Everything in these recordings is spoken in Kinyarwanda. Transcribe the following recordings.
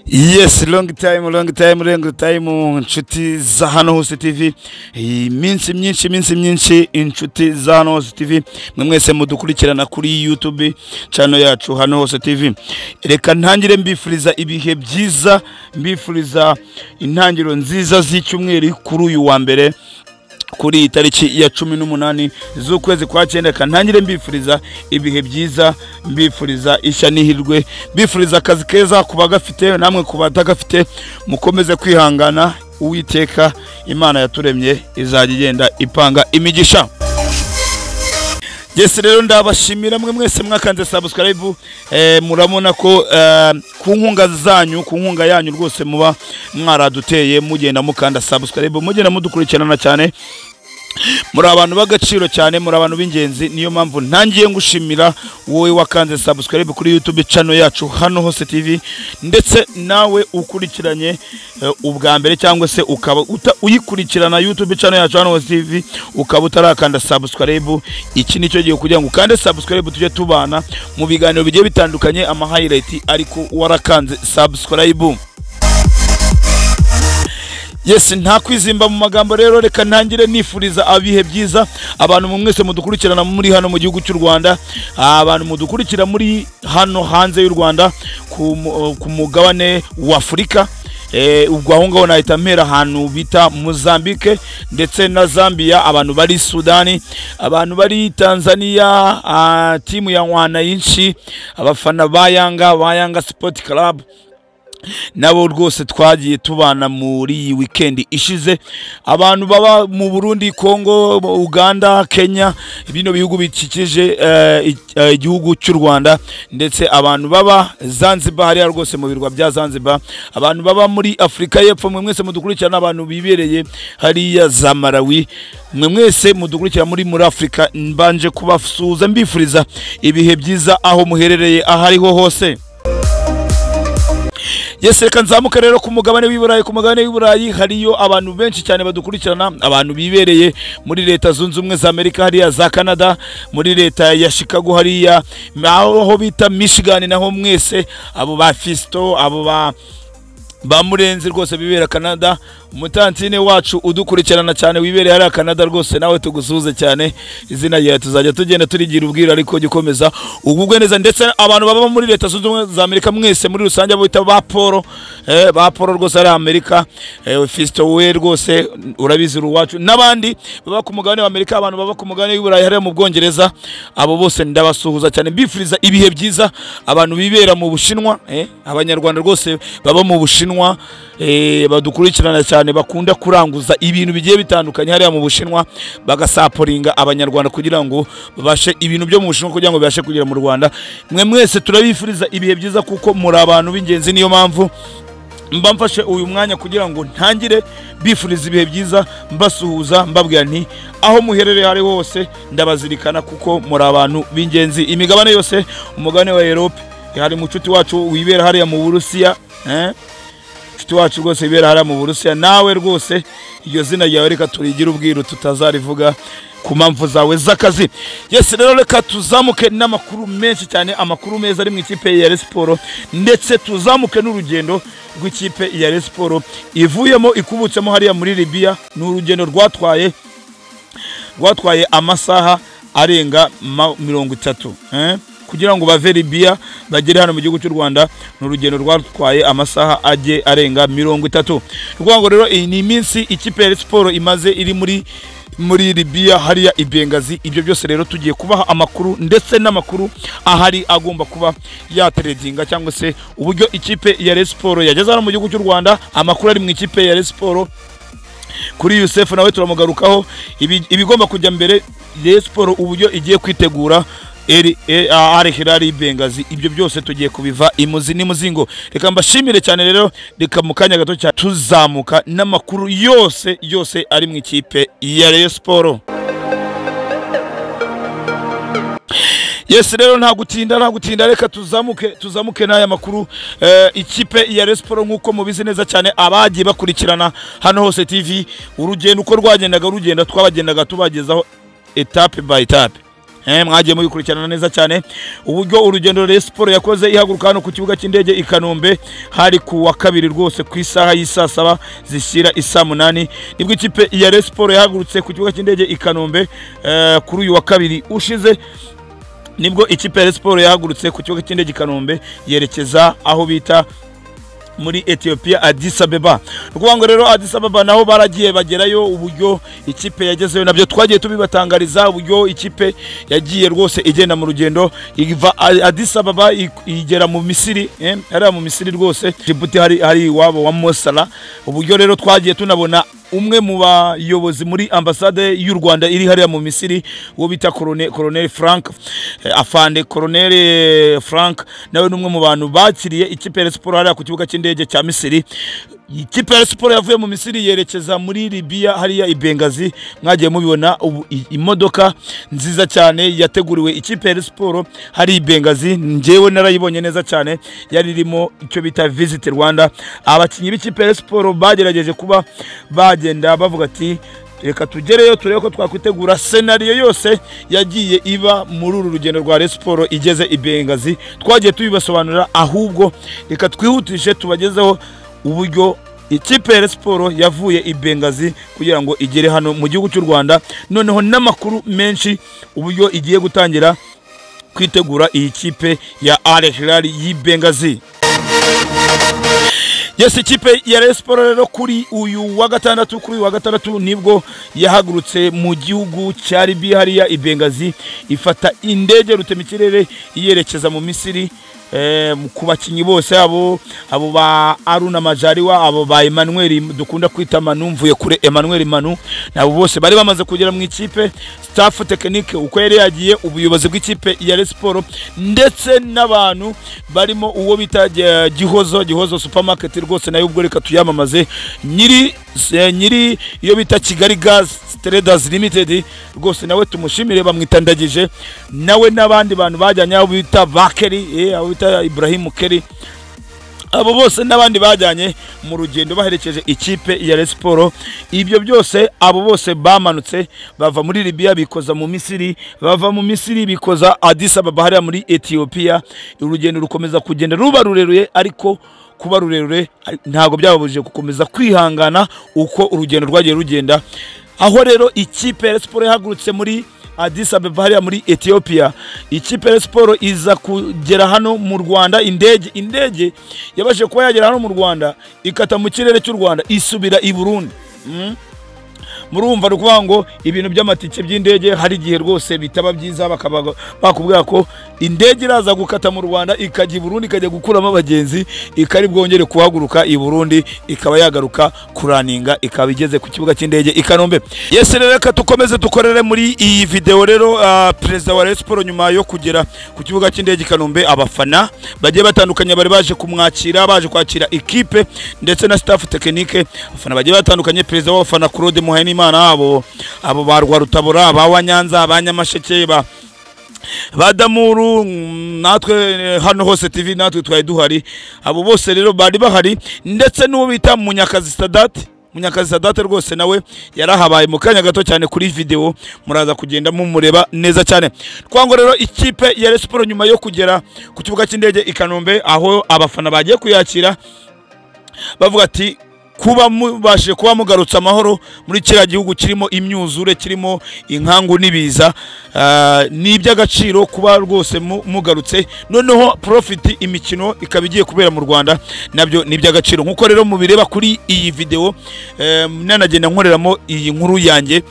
Yes long time long time long time inshuti za hano hose TV iminsi myinshi iminsi myinshi inshuti za hano hose TV mwe mwese mudukurikirana kuri YouTube channel yacu hano hose TV reka ntangire mbifuriza ibihe byiza mbifuriza intangiriro nziza z'icyumweru kuri uyu wa mbere kuri iyi tariki ya cumi n'umunani z'ukwezi kwa cyenda reka ntangire mbifuriza ibihe byiza mbifuriza ishya n'ihirwe mbifuriza akazi keza ku bagafite namwe ku batagafite mukomeze kwihangana uwiteka imana yaturemye izajya igenda ipanga imigisha Yes rero ndabashimira mwe mwese mwakanze subscribe eh, murabona ko eh, ku nkunga zanyu ku nkunga yanyu rwose muba mwaraduteye mugenda mukanda subscribe mugenda mudukurikirana cyane muri abantu b'agaciro cyane muri abantu b'ingenzi niyo mpamvu ntangiye ngushimira wowe wakanze subscribe kuri YouTube channel yacu hano hose TV ndetse nawe ukurikiranye eh, ubwa mbere cyangwa se ukaba uta- uyikurikirana YouTube channel yacu hano hose TV ukaba utarakanda subscribe iki nicyo gihe kugira ngo ukande subscribe tujye tubana mu biganiro bigiye bitandukanye ama highlight ariko warakanze subscribe Yes nta kwizimba mu magambo rero reka ntangire nifuriza abihe byiza abantu mu mwese mudukurikirana muri hano mu gihugu cy'u Rwanda abantu mudukurikira muri hano hanze y'u Rwanda ku mu- ku mugabane wa Afurika Eh, ubwo aho ngaho nahita mpera ahantu bita Mozambique ndetse na Zambia abantu bari Sudani abantu bari Tanzania ah, timu ya Wananchi abafana ba Yanga ba Yanga Sport Club nabo rwose twagiye tubana muri iyi wikendi ishize abantu baba mu burundi kongo uganda kenya bino bihugu bikikije eh, i- eh, igihugu cy'u rwanda ndetse abantu baba zanzibar hariya rwose mu birwa bya zanzibar abantu baba muri afurika y'epfo mwe mwese mudukurikirana abantu bibereye hariya za malawi mwe mwese mudukurikira muri muri afurika mbanje kubasuhuza mbifuriza ibihe byiza aho muherereye aho ariho hose Yes reka nzamuka rero ku mugabane w'iburayi ku mugabane w'iburayi hariyo abantu benshi cyane badukurikirana abantu bibereye muri leta zunze ubumwe za Amerika hariya za Canada muri leta ya Chicago hariya aho bita Michigan naho mwese abo ba Fisto abo ba ba murenzi rwose bibera Canada umutantine wacu udukurikirana cyane wibereye hariya Canada rwose nawe tugusuhuze cyane izina ryawe tuzajya tugenda turigira ubwira ariko jya ukomeza ugubwe neza ndetse abantu baba muri leta zunze ubumwe za Amerika mwese muri rusange abo bita ba Paul eh, ba Paul rwose ari Amerika eh, Fisto we rwose urabizi uwacu n'abandi baba ku mugabane wa Amerika abantu baba ku mugabane w'Iburayi hariya mu Bwongereza abo bose ndabasuhuza cyane mbifuriza ibihe byiza abantu bibera mu Bushinwa eh, abanyarwanda rwose baba mu Bushinwa eh, badukurikirana cyane bakunda kuranguza ibintu bigiye bitandukanye hariya mu Bushinwa bagasaporinga abanyarwanda kugira ngo babashe ibintu byo mu Bushinwa kugira ngo bibashe kugera mu Rwanda mwe mwese turabifuriza ibihe byiza kuko muri abantu b'ingenzi niyo mpamvu mba mfashe uyu mwanya kugira ngo ntangire bifuriza ibihe byiza mbasuhuza mbabwira nti aho muherereye ari hose ndabazirikana kuko muri abantu b'ingenzi imigabane yose umugabane wa Europe hari mucuti wacu wibera hariya mu Burusiya eh? inshuti wacu rwose ibera hariya mu burusiya nawe rwose iryo zina ryawe reka turigire ubwiru tutazarivuga ku mpamvu zawe z'akazi yesi rero reka tuzamuke n'amakuru menshi cyane amakuru meza ari mu ikipe ya resiporo ndetse tuzamuke n'urugendo rw'ikipe ya resiporo ivuyemo ikubutsemo hariya muri libiya ni urugendo rwatwaye rwatwaye amasaha arenga ma- mirongo itatu eh? kugira ngo bave libiya bagere hano mu gihugu cy'u rwanda ni urugendo rwatwaye amasaha ajye arenga mirongo itatu rwango rero iyi ni iminsi ikipe ya Rayon Sports imaze iri muri muri libiya hariya i bengazi ibyo byose rero tugiye kubaha amakuru ndetse n'amakuru ahari agomba kuba yateredinga cyangwa se uburyo ikipe ya Rayon Sports yageze hano mu gihugu cy'u rwanda amakuru ari mu ikipe ya Rayon Sports kuri Youssef nawe turamugarukaho ibi- ibigomba kujya mbere Rayon Sports uburyo igiye kwitegura Eri- E- A- Al Hilal Bengazi ibyo byose tugiye kubiva imuzi n'imuzingo reka mbashimire cyane rero reka mu kanya gato cyane tuzamuka n'amakuru yose yose ari mu ikipe ya Rayon Sports Yes rero nta gutinda nta gutinda reka tuzamuke tuzamuke n'aya makuru eh, ikipe ya Rayon Sports nkuko mubizi neza cyane abagiye bakurikirana hano hose TV urugendo uko rwagendaga rugenda twabagendaga tubagezaho etape by etape Eh, mwagiye mubikurikirana neza cyane uburyo urugendo Rayon Sports yakoze ihaguruka hano ku kibuga cy'indege i Kanombe hari ku wa kabiri rwose ku isaha y'isaa saba zishyira isaa munani nibwo ikipe ya Rayon Sports yahagurutse ku kibuga cy'indege i Kanombe eh, kuri uyu wa kabiri ushize nibwo ikipe ya Rayon Sports yahagurutse ku kibuga cy'indege i Kanombe yerekeza aho bita muri Ethiopia Addis Ababa ni ukuvuga ngo rero Addis Ababa naho baragiye bagerayo uburyo ikipe yagezeyo nabyo twagiye tubibatangariza uburyo ikipe yagiye rwose igenda mu rugendo iva A- Addis Ababa i- igera mu Misiri eh, hariya mu Misiri rwose Djibouti hari hari iwabo wa Mosala uburyo rero twagiye tunabona umwe mu bayobozi muri ambasade y'u Rwanda iri hariya mu Misiri uwo bita Colonel Colonel Frank eh, afande Colonel eh, Frank nawe ni umwe mu bantu bakiriye ikipe ya Rayon Sports hariya ku kibuga cy'indege cya Misiri ikipe ya Rayon Sports yavuye mu Misiri yerekeza muri Libya hariya i Benghazi mwagiye mubibona ubu i- imodoka nziza cyane yateguriwe ikipe ya Rayon Sports hari i Benghazi njyewe narayibonye neza cyane yari irimo icyo bita Visit Rwanda abakinnyi b'ikipe ya Rayon Sports bagerageje kuba bagenda bavuga ati reka tugereyo turebe ko twakwitegura senariyo yose yagiye iba muri uru rugendo rwa Rayon Sports igeze i Benghazi twagiye tubibasobanurira ahubwo reka twihutishe tubagezeho uburyo ikipe ya Rayon Sports yavuye i Benghazi kugira ngo igere hano mu gihugu cy'u Rwanda noneho n'amakuru menshi uburyo igiye gutangira kwitegura iyi kipe ya Al Hilal y'i Benghazi Yes, ikipe ya Rayon Sports rero kuri uyu wa gatandatu kuri uyu wa gatandatu nibwo yahagurutse mu gihugu cya Libya hariya i Benghazi ifata indege rutemikirere iyerekeza mu Misiri eh, ku bakinnyi bose abo abo ba Aruna Majariwa abo ba Emmanuel dukunda kwita Manu mvuye kure Emmanuel Manu nabo bose bari bamaze kugera mu ikipe staff technique uko yari yagiye ubuyobozi bw'ikipe ya Rayon Sports ndetse n'abantu barimo uwo bita eh, Gihozo Gihozo supermarket rwose nayo ubwo reka tuyamamaze nyiri eh, nyiri iyo bita Kigali Gas Traders Limited rwose nawe tumushimire bamwitandagije nawe n'abandi bantu bajyanye abo bita Bakeri eh, abo bita Ibrahim Keri abo bose n'abandi bajyanye mu rugendo baherekeje ikipe ya Rayon Sports ibyo byose abo bose bamanutse bava muri Libya bikoza mu Misiri bava mu Misiri bikoza Addis Ababa hariya muri Ethiopia urugendo rukomeza kugenda ruba rurerure ariko kuba rurerure ari- ntabwo byababujije gukomeza kwihangana uko urugendo rwagiye rugenda aho rero ikipe ya Rayon Sports yahagurutse muri Addis Ababa hariya muri Ethiopia ikipe ya siporo iza kugera hano mu Rwanda indege indege yabashije kuba yagera hano mu Rwanda ikata mu kirere cy'u Rwanda isubira i Burundi Mm. murumva ni ukuvuga ngo ibintu by'amatike by'indege hari igihe rwose bitaba byiza bakaba bakubwira ko indege iraza gukata mu Rwanda ikajya i Burundi ikajya gukuramo abagenzi ikari bwongere kuhaguruka i Burundi ikaba yagaruka kuraninga ikaba igeze ku kibuga cy'indege i Kanombe yes rero reka dukomeze dukorere muri iyi video rero ah, perezida wa Rayon Sports nyuma yo kugera ku kibuga cy'indege i Kanombe abafana bagiye batandukanye bari baje kumwakira baje kwakira ikipe ndetse na staff technique abafana bagiye batandukanye perezida w'abafana Claude Muhenimana abo abo ba Rwarutabura aba wa Nyanza aba Nyamasheke ba badamuru mm, natwe eh, hano hose tv natwe twari duhari abo bose rero bari bahari ndetse n'uwo bita munyakazi sadati munyakazi sadate rwose nawe yarahabaye mu kanya gato cyane kuri video muraza kugenda mumureba neza cyane twango rero ikipe ya Rayon Sports nyuma yo kugera ku kibuga cy'indege i Kanombe aho abafana bagiye kuyakira bavuga ati kuba mubashije kuba mugarutse amahoro muri kiriya gihugu kirimo imyuzure kirimo inkangu n'ibiza ah, ni iby'agaciro kuba rwose mu- mugarutse noneho profit imikino ikaba igiye kubera mu rwanda nabyo ni iby'agaciro nk'uko rero mubireba kuri iyi video eh, nanagenda nkoreramo iyi nkuru yanjye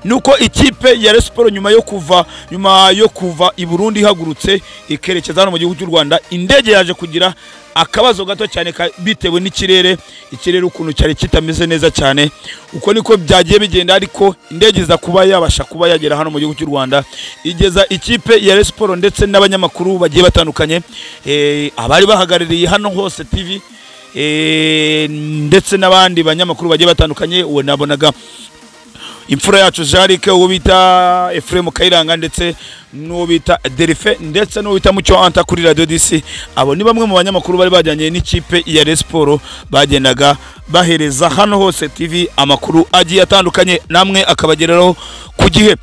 nuko ikipe ya Rayon Sports nyuma yo kuva nyuma yo kuva i Burundi ihagurutse ikerekeza hano mu gihugu cy'u Rwanda indege yaje kugira akabazo gato cyane ka- bitewe n'ikirere ikirere ukuntu cyari kitameze neza cyane uko niko byagiye bigenda ariko indege iza kuba yabasha kuba yagera hano mu gihugu cy'u Rwanda igeza ikipe ya Rayon Sports ndetse n'abanyamakuru bagiye batandukanye eh, abari bahagarariye hano hose TV eh, ndetse n'abandi banyamakuru bagiye batandukanye uwo nabonaga imfura yacu jarike uwo bita efuremu kayiranga ndetse n'uwo bita derife ndetse n'uwo bita mucyo anta kuri radiyo disi abo ni bamwe mu banyamakuru bari bajyanye n'ikipe ya Rayon Sports bagendaga bahereza hano hose tv amakuru agiye atandukanye namwe akabagereraho ku gihe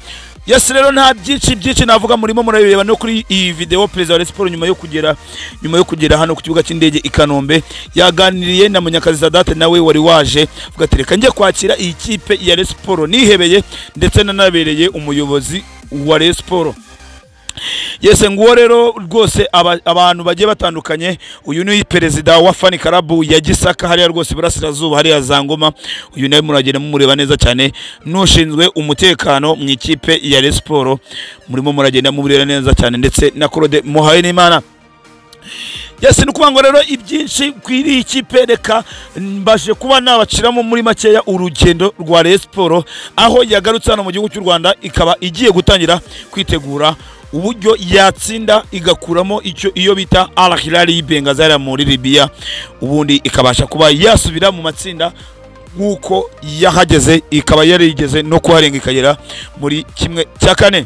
yesi rero nta byinshi byinshi navuga murimo murabireba no kuri iyi video perezida wa Rayon Sports nyuma yo kugera nyuma yo kugera hano ku kibuga cy'indege i Kanombe yaganiriye na Munyakazi Sadate nawe wari waje avuga ati reka njye kwakira iyi kipe ya Rayon Sports nihebeye ndetse nanabereye umuyobozi wa Rayon Sports yese nguwo rero rwose aba- abantu bagiye batandukanye uyu ni perezida wa fani karabu ya gisaka hariya rwose iburasirazuba hariya za ngoma uyu nawe muragenda mumureba neza cyane n'ushinzwe umutekano mu ikipe ya Rayon Sports murimo muragenda mumureba neza cyane ndetse na Claude muhaye n'imana yesi ni ukuvuga ngo rero ibyinshi kwiri iyi kipe reka mbaje kuba nabaciramo muri makeya urugendo rwa Rayon Sports aho yagarutse hano mu gihugu cy'u Rwanda ikaba igiye gutangira kwitegura uburyo yatsinda igakuramo icyo iyo bita Al Hilal y'Ibengazara muri Libya ubundi ikabasha kuba yasubira mu matsinda nk'uko yahageze ikaba yarigeze no kuharenga ikagera muri kimwe cya kane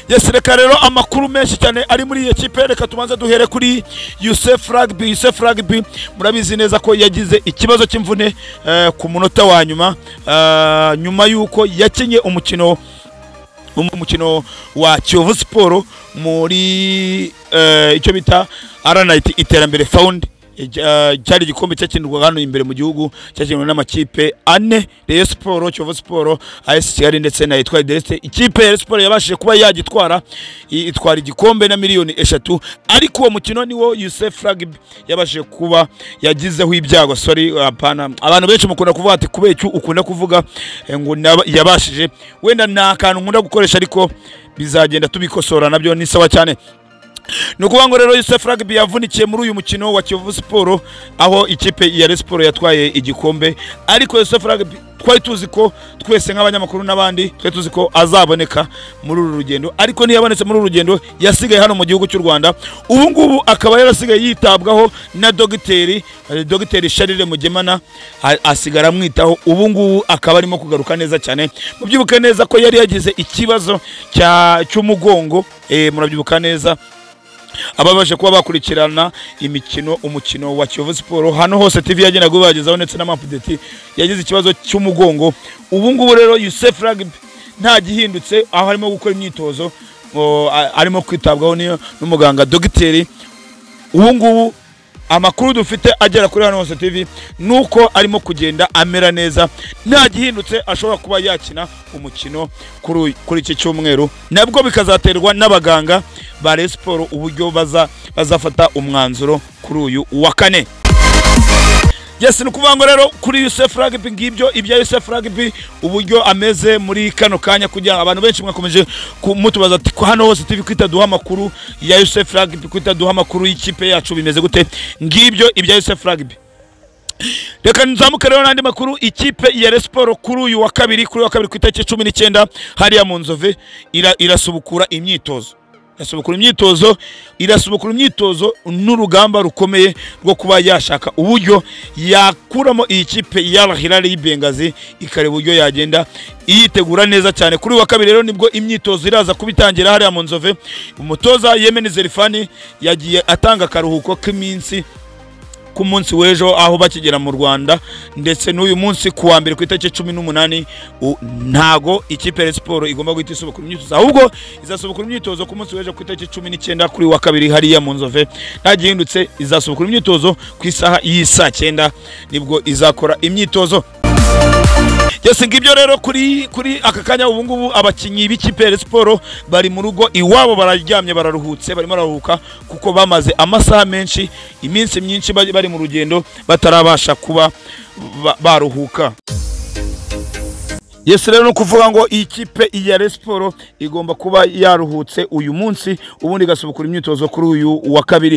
Yes, reka rero amakuru menshi cyane ari muri iyi kipe reka tubanze duhere kuri Youssef Rugby Youssef Rugby murabizi neza ko yagize ikibazo cy'imvune eh, ku munota wa nyuma eh, nyuma y'uko yakinye umukino umukino wa Kiyovu Sport muri eh, icyo bita Aranite Iterambere Fund eh, cyari igikombe cyakinirwaga hano imbere mu gihugu cyakinirwa n'amakipe ane Rayon Sport Kiyovu Sport AS Kigali ndetse na Etoile de l'Est ikipe ya Rayon Sport yabashije kuba yagitwara i- itwara igikombe na miliyoni eshatu ariko uwo mukino niwo Youssef Rugby yabashije kuba yagizeho ibyago sorry hapana abantu benshi mukunda kuvuga ati kubera icyo ukunda kuvuga eh, ngo naba- yabashije wenda nta kantu nkunda gukoresha ariko bizagenda tubikosora nabyo ni sawa cyane ni ukuvuga ngo rero Youssef Rugby yavunikiye muri uyu mukino wa Kiyovu Sport aho ikipe ya Rayon Sports yatwaye igikombe ariko Youssef Rugby twari tuzi ko twese nk'abanyamakuru n'abandi twari tuzi ko azaboneka muri uru rugendo ariko ntiyabonetse muri uru rugendo yasigaye hano mu gihugu cy'u Rwanda ubu ngubu akaba yarasigaye yitabwaho na dogiteri eh, dogiteri Charles Mugemana a- asigara amwitaho ubu ngubu akaba arimo kugaruka neza cyane mubyibuke neza ko yari yagize ikibazo cya- cy'umugongo eh, murabyibuka neza ababashe kuba bakurikirana imikino umukino wa Kiyovu Sport hano hose TV yagendaga ibagezaho ndetse n'amapudeti yagize ikibazo cy'umugongo ubu ngubu rero Youssef Rugby nta gihindutse aho arimo gukora imyitozo ngo, a- arimo kwitabwaho n'iyo- n'umuganga dogiteri ubu ngubu amakuru dufite agera kuri hano hose TV ni uko arimo kugenda amera neza nta gihindutse ashobora kuba yakina umukino kuri uyu- kuri iki cyumweru nabwo bikazaterwa n'abaganga ba Rayon Sports uburyo baza bazafata umwanzuro kuri uyu wa kane Yes, ni ukuvuga ngo rero kuri Youssef Rugby ngibyo ibya Youssef Rugby uburyo ameze muri kano kanya kugira ngo abantu benshi mwakomeje ku- mutubaza ati "Ko hano hose TV kwita duha amakuru ya Youssef Rugby kwita duha amakuru y'ikipe yacu bimeze gute ngibyo ibya Youssef Rugby reka nzamuke rero n'andi makuru ikipe ya Rayon Sports kuri uyu wa kabiri kuri uyu wa kabiri ku itariki cumi n'icyenda hariya mu nzove ira- irasubukura imyitozo irasubukura imyitozo irasubukura imyitozo n'urugamba rukomeye rwo kuba yashaka uburyo yakuramo iyi kipe ya Al Hilal y'Ibengazi ikareba uburyo yagenda iyitegura neza cyane kuri uyu wa kabiri rero nibwo imyitozo iraza kubitangira hariya mu nzove umutoza Yemen Zerifani yagiye atanga akaruhuko k'iminsi ku munsi w'ejo aho bakigera mu Rwanda ndetse n'uyu munsi ku wa mbere ku itariki cumi n'umunani u- ntago ikipe ya Rayon Sports igomba guhita isubukura imyitozo ahubwo izasubukura imyitozo ku munsi w'ejo ku itariki cumi n'icyenda kuri uyu wa kabiri hariya mu nzove nta gihindutse izasubukura imyitozo ku isaha y'isaa cyenda nibwo izakora imyitozo Yes, ngibyo rero kuri kuri aka kanya ubu ngubu abakinnyi b'ikipe ya Rayon Sports bari mu rugo iwabo bararyamye bararuhutse barimo bararuhuka kuko bamaze amasaha menshi iminsi myinshi bari bari mu rugendo batarabasha kuba ba- baruhuka Yes rero ni ukuvuga ngo iyi kipe ya Rayon Sports igomba kuba yaruhutse uyu munsi ubundi igasubukura imyitozo kuri uyu wa kabiri.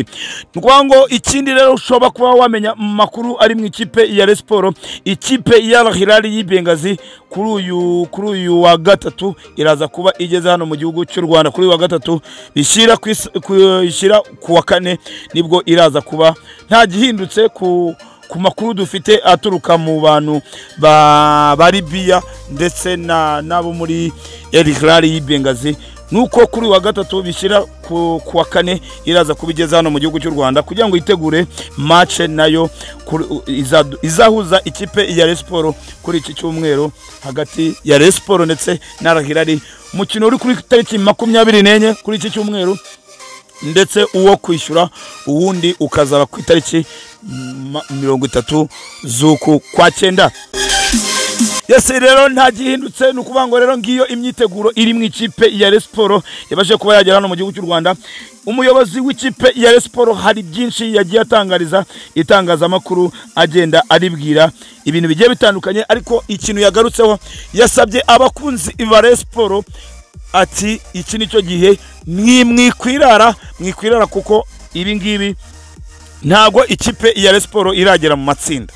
Ni ukuvuga ngo ikindi rero ushobora kuba wamenya mu makuru ari mu ikipe ya Rayon Sports, ikipe ya Al Hilal y'Ibengazi kuri uyu kuri uyu wa gatatu iraza kuba igeze hano mu gihugu cy'u Rwanda kuri uyu wa gatatu bishyira ku is- ku- ishyira ku wa kane nibwo iraza kuba nta gihindutse ku ku makuru dufite aturuka mu bantu ba ba Libya ndetse na nabo muri El Hilal y'Ibengazi nuko kuri uyu wa gatatu bishyira ku ku wa kane iraza kubigeza hano mu gihugu cy'u Rwanda kugira ngo yitegure match nayo kuri- u- izadu- izahuza ikipe ya Rayon Sport kuri iki cyumweru hagati ya Rayon Sport ndetse na Al Hilal umukino uri kuri tariki makumyabiri n'enye kuri iki cyumweru ndetse uwo kwishyura uwundi ukazaba ku itariki ma- mirongo itatu z'uku kwa cyenda Yes rero nta gihindutse ni ukuvuga ngo rero ngiyo imyiteguro iri mu ikipe ya Rayon Sport yabashe kuba yagera hano mu gihugu cy'u Rwanda umuyobozi w'ikipe ya Rayon Sport hari byinshi yagiye atangariza itangazamakuru agenda aribwira ibintu bigiye bitandukanye ariko ikintu yagarutseho yasabye abakunzi ba Rayon Sport ati iki ni cyo gihe mwimwikwirara mwikwirara kuko ibi ngibi ntabwo ikipe ya Rayon Sport iragera mu matsinda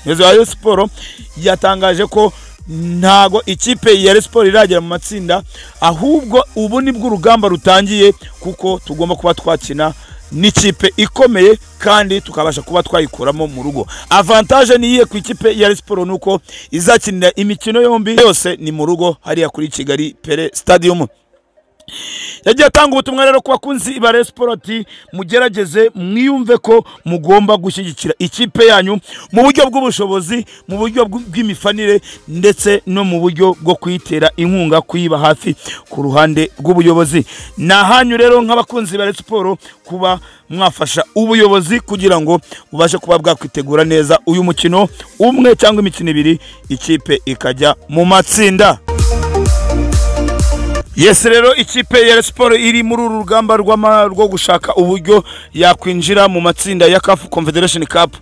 umuyobozi wa Rayon Sport yatangaje ko ntago ikipe ya Rayon Sport iragera mu matsinda ahubwo ubu nibwo urugamba rutangiye kuko tugomba kuba twakina n'ikipe ikomeye kandi tukabasha kuba twayikuramo mu rugo avantage niyihe ku ikipe ya Rayon Sport nuko izakinira imikino yombi yose ni mu rugo hariya kuri Kigali Pele Stadium yagiye atanga ubutumwa rero ku bakunzi ba Rayon Sport ati mugerageze mwiyumve ko mugomba gushyigikira ikipe yanyu mu buryo bw'ubushobozi mu buryo bw- bw'imifanire ndetse no mu buryo bwo kuyitera inkunga kuyiba hafi ku ruhande rw'ubuyobozi ni ahanyu rero nk'abakunzi ba Rayon Sport kuba mwafasha ubuyobozi kugira ngo bubashe kuba bwakwitegura neza uyu mukino umwe cyangwa imikino ibiri ikipe ikajya mu matsinda Yes rero ikipe ya Rayon Sport iri muri uru rugamba rw'ama- rwo gushaka uburyo yakwinjira mu matsinda ya CAF Confederation Cup.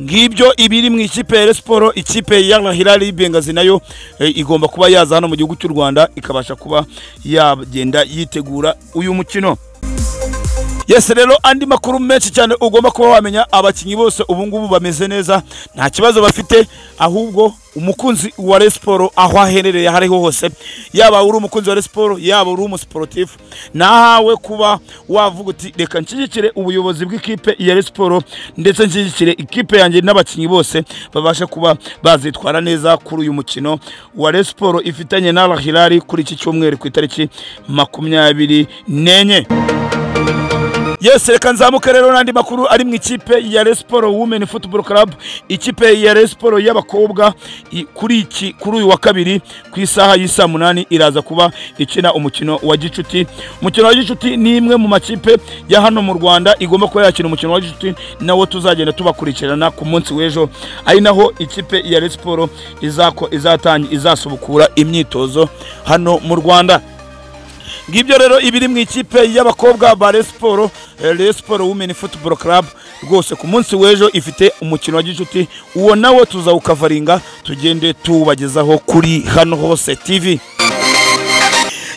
Ngibyo ibiri mu ikipe ya Rayon Sport, ikipe ya Al Hilal Bengazi nayo eh, igomba kuba yaza hano mu gihugu cy'u Rwanda ikabasha kuba yagenda yitegura uyu mukino. Yes rero andi makuru menshi cyane ugomba kuba wamenya abakinnyi bose ubu ngubu bameze neza nta kibazo bafite ahubwo umukunzi wa Rayon Sport aho aherereye aho ariho hose yaba uri umukunzi wa Rayon Sport yaba uri umusportif nahawe kuba wavuga uti reka nshyigikire ubuyobozi bw'ikipe ya Rayon Sport ndetse nshyigikire ikipe yanjye n'abakinnyi bose babashe kuba bazitwara neza kuri uyu mukino wa Rayon Sport ifitanye na Al Hilal kuri iki cyumweru ku itariki makumyabiri n'enye Yes, reka nzamuke rero n'andi makuru ari mu ikipe ya Rayon Sport Women Football Club, ikipe ya Rayon Sport y'abakobwa i- kuri iki kuri uyu wa kabiri ku isaha y'isa munani iraza kuba ikina umukino wa Gicuti. Umukino wa Gicuti ni imwe mu makipe ya hano mu Rwanda igomba kuba yakina umukino wa Gicuti nawo tuzagenda tubakurikirana ku munsi w'ejo ari naho ikipe ya Rayon Sport izako izatangi izasubukura imyitozo hano mu Rwanda. ngibyo rero ibiri mu ikipe y'abakobwa ba Rayon Sport eh, Rayon Sport Women Football Club rwose ku munsi w'ejo ifite umukino wa gicuti uwo nawo tuzawukavaringa tugende tuwubagezaho kuri hano hose TV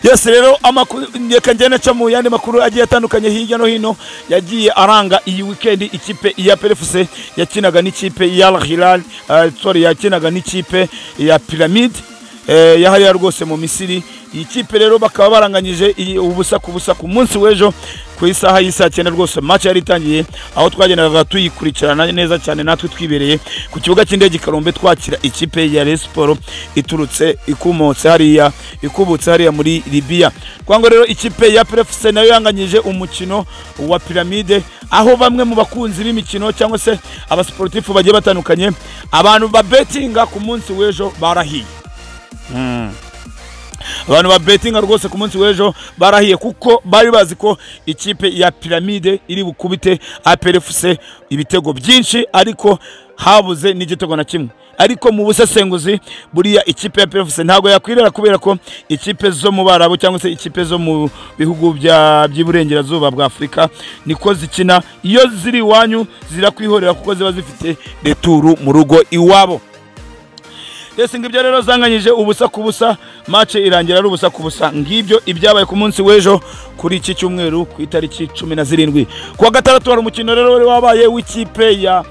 Yes rero amakuru reka njye naca mu yandi makuru agiye atandukanye hirya no hino yagiye aranga iyi weekend ikipe ya PFC yakinaga n'ikipe ya Al Hilal eh, sorry yakinaga n'ikipe ya Pyramid eh, yahariya rwose mu Misiri iyi kipe rero bakaba baranganyije iyi- ubusa ku busa ku munsi w'ejo ku isaha y'isaa cyenda rwose match yari itangiye aho twagendaga tuyikurikirana neza cyane natwe twibereye ku kibuga cy'indege i Kanombe twakira ikipe ya Rayon Sport iturutse ikumotse hariya ikubutse hariya muri Libya kwango rero ikipe ya PFC nayo yanganyije umukino wa Pyramide aho bamwe mu bakunzi b'imikino cyangwa se abasportifu bagiye batandukanye abantu babetinga ku munsi w'ejo barahiye abantu ba betinga rwose ku munsi w'ejo barahiye kuko bari bazi ko ikipe ya piramide iri bukubite APRFC ibitego byinshi ariko habuze n'igitego na kimwe ariko mu busesenguzi buriya ikipe ya PFC ntabwo yakwirera kubera ko ikipe zo mu Barabu cyangwa se ikipe zo mu bihugu bya by'iburengerazuba bwa Afurika niko zikina iyo ziri iwanyu zirakwihorera kuko ziba zifite returu mu rugo iwabo Yes, ngibyo rero zanganyije ubusa ku busa match irangira ari ubusa ku busa ngibyo ibyabaye ku munsi w'ejo kuri iki cyumweru ku itariki cumi na zirindwi ku wa gatandatu hari umukino rero wari wabaye w'ikipe ya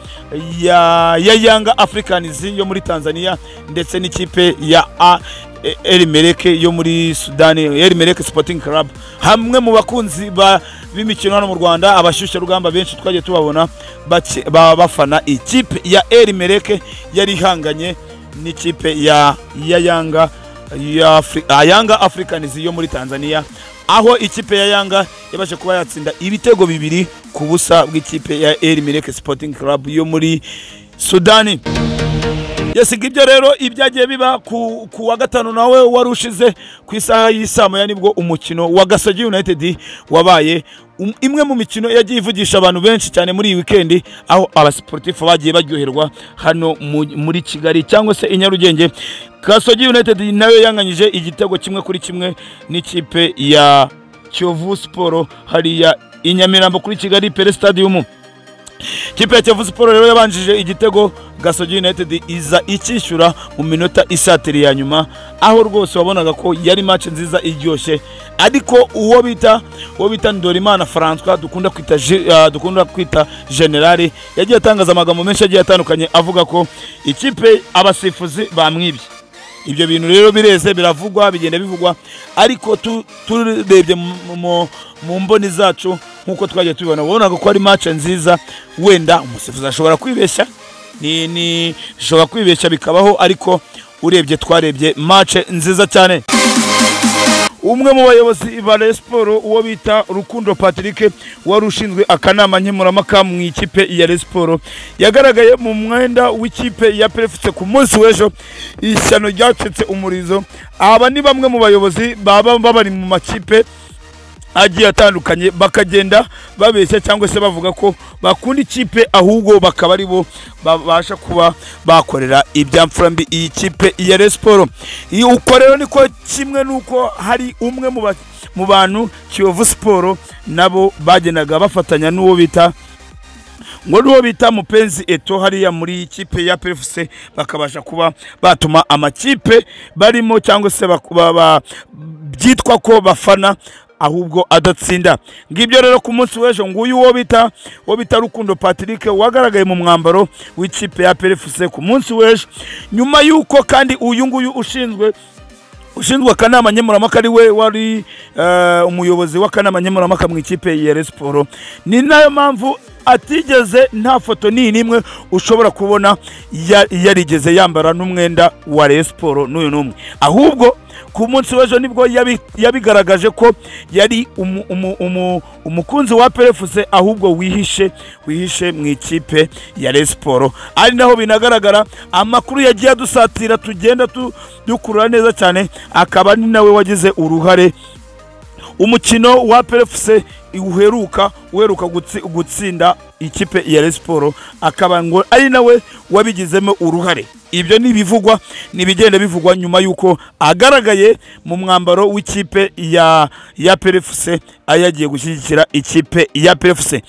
ya ya Yanga Africans yo muri Tanzania ndetse n'ikipe ya A E- Elimeleke yo muri Sudani Elimeleke Sporting Club hamwe mu bakunzi ba b'imikino hano mu Rwanda abashyushya rugamba benshi twagiye tubabona bake- ba- bafana ikipe ya Elimeleke yari ihanganye n'ikipe ya ya Yanga ya Afri- ah, Yanga Africans yo muri Tanzania aho ikipe ya Yanga yabashe kuba yatsinda ibitego bibiri ku busa bw'ikipe ya El Merreikh Sporting Club yo muri Sudani yasiga ibyo rero ibyagiye biba ku, ku wa gatanu nawe wari ushize ku isaha y'isaa moya nibwo umukino wa Gasogi United wabaye Um- imwe mu mikino yagiye ivugisha abantu benshi cyane muri iyi wikendi aho abasportifu bagiye baryoherwa hano mu- muri Kigali cyangwa se i Nyarugenge Gasogi United nayo yanganyije igitego kimwe kuri kimwe n'ikipe ya Kiyovu Sport hariya i Nyamirambo kuri Kigali Pele Stadium kipe ya Kiyovu Sport rero yabanjije igitego Gasogi United iza icyishyura mu minota isatiri ya nyuma aho rwose wabonaga ko yari match nziza iryoshye ariko uwo bita uwo bita Ndorimana François dukunda kwita Ge- ah, dukunda kwita General yagiye atangaza amagambo menshi agiye atandukanye avuga ko ikipe abasifuzi bamwibye ibyo bintu rero bireze biravugwa bigenda bivugwa ariko tu- turebye mu- mu- mu mboni zacu nk'uko twagiye tubibona wabonaga ko ari match nziza wenda umusifuzi ashobora kwibeshya ni ni ashobora kwibeshya bikabaho ariko urebye twarebye match nziza cyane umwe mu bayobozi ba Rayon Sports uwo bita Rukundo Patrick wari ushinzwe akanama nkemurampaka mu ikipe ya Rayon Sports yagaragaye mu mwenda w'ikipe ya Prefect ku munsi w'ejo ishyano ryacitse umurizo aba ni bamwe mu bayobozi baba bari mu makipe agiye atandukanye bakagenda babeshya cyangwa se bavuga ko bakunda ikipe ahubwo bakaba ari bo babasha kuba bakorera ibyamfurambi iyi kipe ya Rayon Sports Iyo uko rero niko kimwe nuko hari umwe mu ba- mu bantu Kiyovu Sport nabo bagendaga bafatanya n'uwo bita ngo n'uwo bita mupenzi eto hariya muri ikipe ya PFC bakabasha kuba batuma amakipe barimo cyangwa se baku- ba- ba- byitwa ko bafana ahubwo adatsinda ngibyo rero ku munsi w'ejo nguyu uwo bita uwo bita Rukundo Patrick wagaragaye mu mwambaro w'ikipe ya PFC ku munsi w'ejo nyuma y'uko kandi uyu nguyu ushinzwe ushinzwe akanama nkemurampaka ari we wari eh, umuyobozi w'akanama nkemurampaka mu ikipe ya Rayon Sports ni nayo mpamvu atigeze nta foto ni nimwe ushobora kubona ya- yarigeze yambara n'umwenda wa Rayon Sports n'uyu n'umwe ahubwo ku munsi w'ejo nibwo yabi- yabigaragaje ko yari umu- umu- umu- umukunzi wa perefuse ahubwo wihishe wihishe mu ikipe ya Rayon Sports ari naho binagaragara amakuru yagiye adusatira tugenda tu- dukurura neza cyane akaba ni nawe wagize uruhare umukino wa PFC uheruka uheruka gutsi- gutsinda ikipe ya Rayon Sports akaba ngo ari nawe wabigizemo uruhare ibyo ni ibivugwa ni ibigenda bivugwa nyuma y'uko agaragaye mu mwambaro w'ikipe ya ya PFC aho yagiye gushyigikira ikipe ya PFC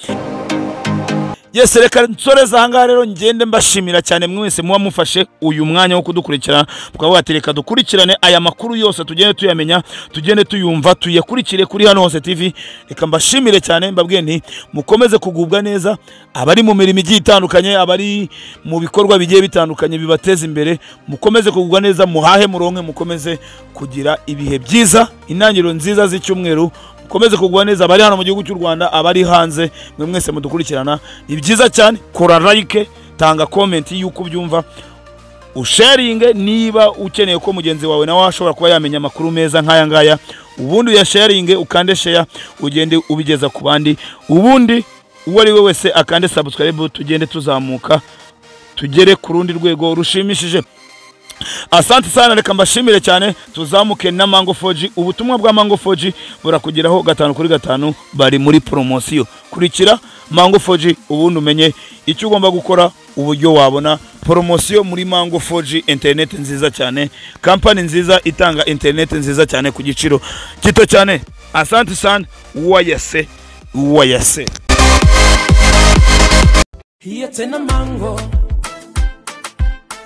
yes reka nsoreze ahangaha rero ngende mbashimira cyane mwese muba mufashe uyu mwanya wo kudukurikirana mukaba bati reka dukurikirane aya makuru yose tugende tuyamenya tugende tuyumva tuyakurikire kuri hano hose tv reka mbashimire cyane mbabwiye nti mukomeze kugubwa neza abari mu mirimo igiye itandukanye abari mu bikorwa bigiye bitandukanye bibateza imbere mukomeze kugubwa neza muhahe muronke mukomeze kugira ibihe byiza intangiriro nziza z'icyumweru mukomeze kugwa neza abari hano mu gihugu cy'u Rwanda abari hanze mwe mwese mudukurikirana ni byiza cyane kora like tanga comment y'uko ubyumva usharinge niba ukeneye ko mugenzi wawe nawe ashobora kuba yamenya amakuru meza nk'aya ngaya ubundi uyasharinge ukande share ugende ubigeza ku bandi ubundi uwo ari we wese akande subscribe tugende tuzamuka tugere ku rundi rwego rushimishije asante sana reka mbashimire cyane tuzamuke na mango 4G ubutumwa bwa mango 4G burakugeraho gatanu kuri gatanu bari muri poromosiyo kurikira mango 4G ubundi umenye icyo ugomba gukora uburyo wabona poromosiyo muri mango 4G interineti nziza cyane kampani nziza itanga interineti nziza cyane ku giciro gito cyane asante sana uwayase uwayase Here ten a mango.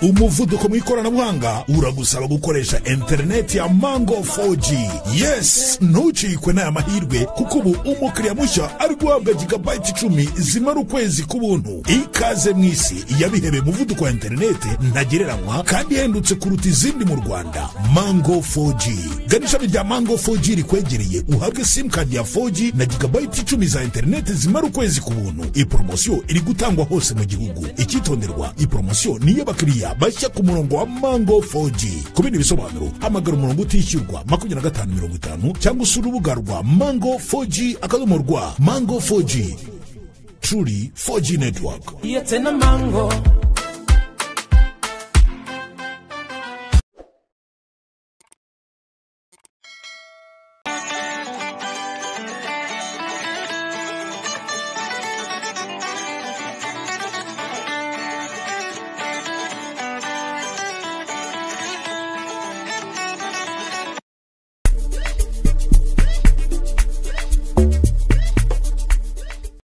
umuvuduko mu ikoranabuhanga uragusaba gukoresha interineti ya mango 4g yes ntucikwe n'aya mahirwe kuko ubu umukiriya mushya ari guhabwa gigabayiti icumi zimara ukwezi k'ubuntu ikaze mu isi yabihebeye umuvuduko wa interineti ntagereranywa kandi ihendutse kuruta izindi mu rwanda mango 4g gana ishami rya mango 4g rikwegereye uhabwe simukadi ya 4g na gigabayiti icumi za interineti zimara ukwezi ku buntu iyi poromosiyo iri gutangwa hose mu gihugu icyitonderwa iyi poromosiyo ni iy'abakiriya bashya ku murongo wa mango 4g ku bindi bisobanuro hamagara umurongo utishyurwa makumyabiri na gatanu mirongo itanu cyangwa usura urubuga rwa mango 4g akadomo rwa mango 4g truly 4g network Here ten a mango.